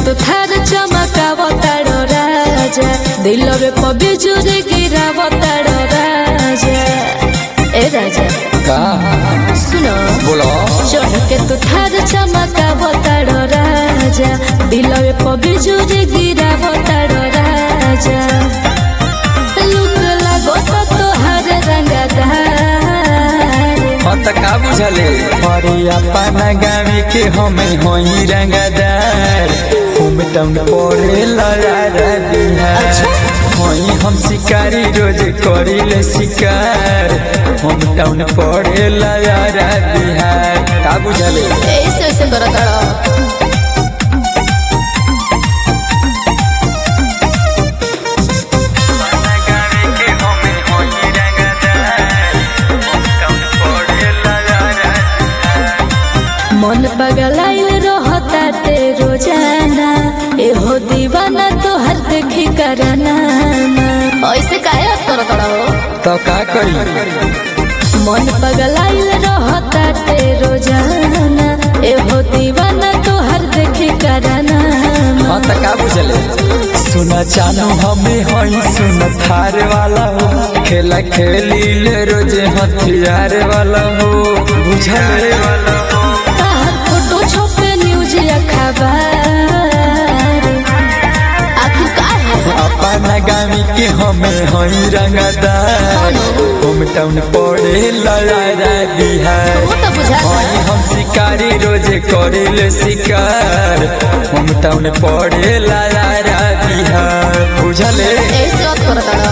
तू थार चमकाव तारो राजा दिलवे प बिजुरी गिराव तारो राजा ए राजा का सुनो बोलो चढ़ के तू थार चमकाव तारो राजा दिलवे प बिजुरी गिराव तारो राजा लुक लागो तो तोहार रंगदार हाँ त का बुझले अरे अपना गाँव के हमें होई रंगदार होम टाउन पड़े लड़ा बिहार होई हम शिकारी रोज करिले शिकार होम टाउन पड़े लड़ा बिहार का बुझले ऐसे ऐसे करो तारो मन पगलाइल रहता ते रोजाना एहो दीवाना तोहर देखी कराना ऐसे काहे कर हो तो का करी मन पगलाइल रहता ते रोजाना एहो दीवाना तोहर देखी कराना हाँ त का बुझले सुना चानो हमें हई सुन थार वाला हो खेला खेली ले रोज हथियार वाला हो बुझले ताहर फोटो छपे न्यूज अखबार आखिर का है अपना गामी के हमें हई रंगदार होम टाउन पड़े लड़ा बिहार वो तो बुझा हई हम शिकारी रोज करिले शिकार होम टाउन पड़े लड़ा बिहार बुझले ऐसे मत कर तारो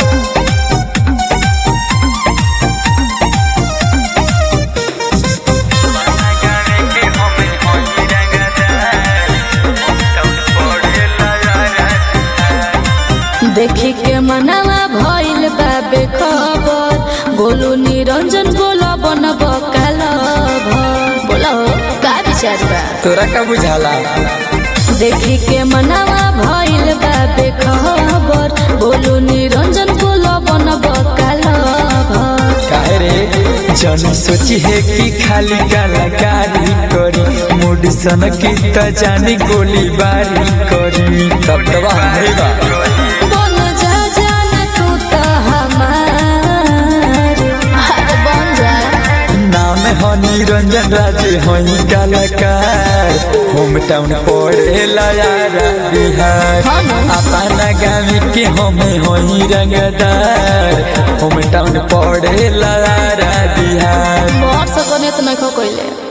देखी के मनवा भइल बाबे खबर गोलू निरंजन बोला बनब कालब बोला हो का विचार बा तोरा का बुझाला देखी के मनवा भइल बाबे खबर गोलू निरंजन बोला बनब कालब काहे रे जन सोची है कि खाली कलाकारी करी मूड सन की त जानी गोली बारी करी तब दबा हमरे बा बन जा जान तू तो हमार अरे बन जा नाम हो निरंजन राजे हई कलाकार होम टाउन पड़े लयारा बिहार हाँ ना। अपना गाँव के हमें हई रंगदार होम टाउन पड़े लयारा बिहार मोर सकने तो नहीं खो कोइले